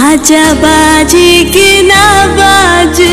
बाजा बाजी की ना बाजे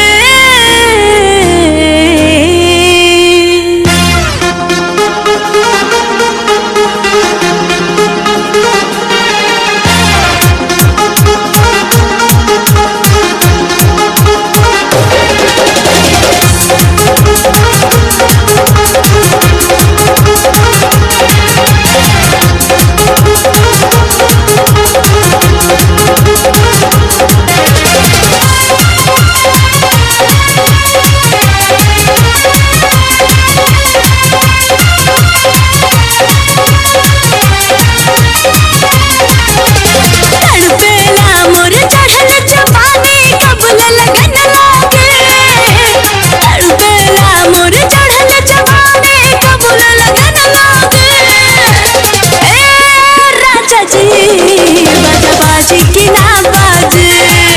तड़पेला मोर चढ़ल जवानी कबूल लगन लागे तड़पेला मोर चढ़ल जवानी कबूल लगन लागे ए राजा जी बाजा बाजी की ना बाजे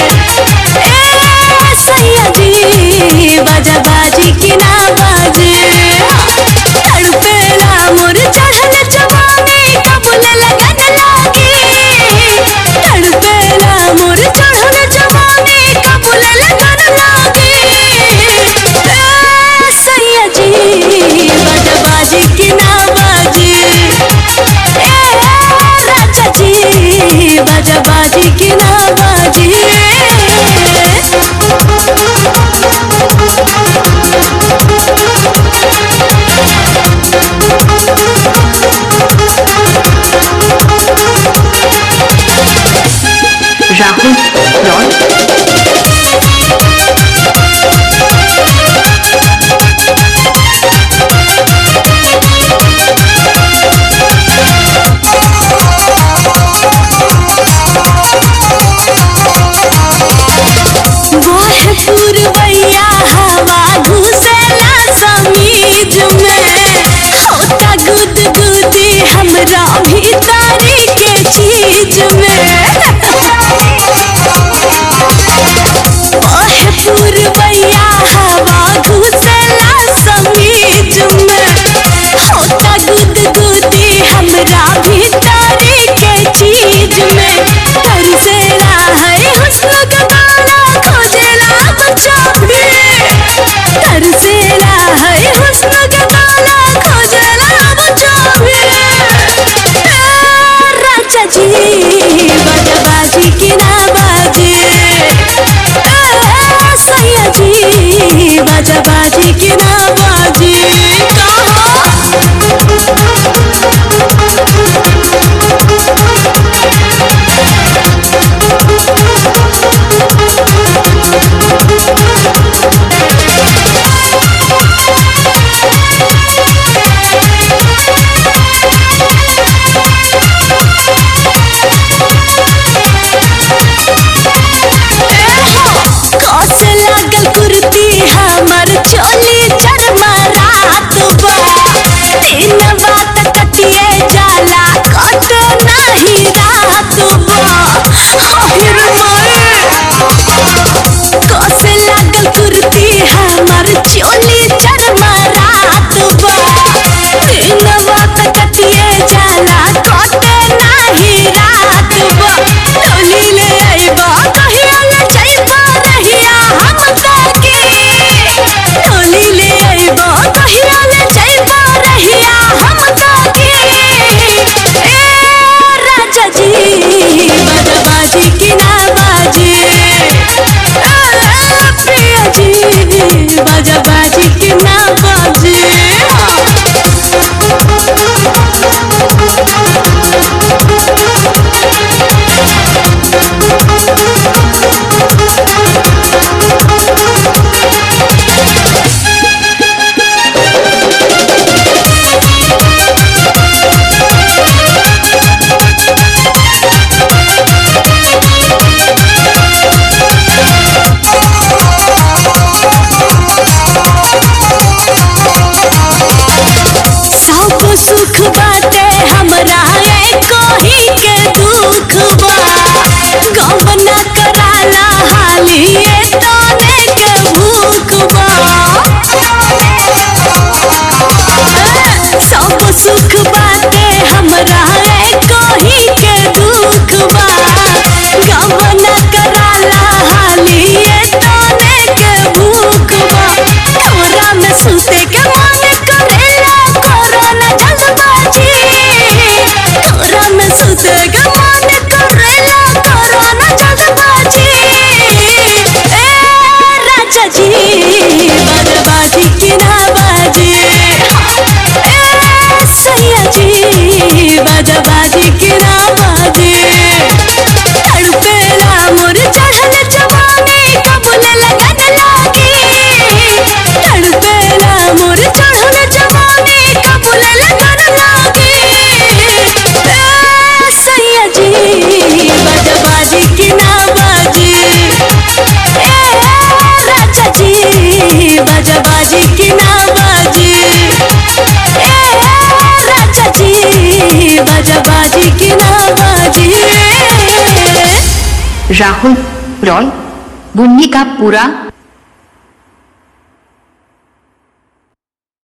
ए सैया जी बाजा बाजी की ना बाजे तड़पेला मोर चढ़ल जवानी कबूल लगन लागे तड़पेला मोर चढ़ल जवानी कबूल लगन लागे ए सैया जी बाजा बाजी की ना बाजे ए राजा जी बाजा बाजी की ना बाजे राहुल रॉय वाह पुरवैया हवा घुसेला समीज में होता गुद गुदी हमरा भीतरी के चीज में वाह पुरवैया हवा घुसेला समीज में होता गुद गुदी हमरा भीतरी के चीज में तरसेला है हुस्न का तारा खोजेला बच्चा भी तरसेला है हुस्न का तारा खोजेला बच्चा भी ए, राजा जी बाजा बाजी की ना बाजे ए, सैया जी बाजा बाजी की ना बाजे कहो कस लागल कुर्ती हमर चोली चरमा रात बा दिन बात कटिए जाला कट नाही रात बा आहिर माए कस लागल कुर्ती हमर चोली चरमा रात बा दिन बात कटिए जाला कट नाही रात बा टोली ले आइबा कहिया ले जाइबा रहिया हम ताके टोली ले आइबा कहिया ले जाइबा रहिया हम ताके ए राजा जी बाजा बाजी की ना बाजे ए प्रिया जी बाजा बाजी की ना बाजे सब सुख बाटे हमरा एको ही के दुख बा गम न कराला हाली ए तने के भूख बा सब सुख बाटे हमरा एको ही के दुख बा गम न राहुल रॉय बुन्नी का पूरा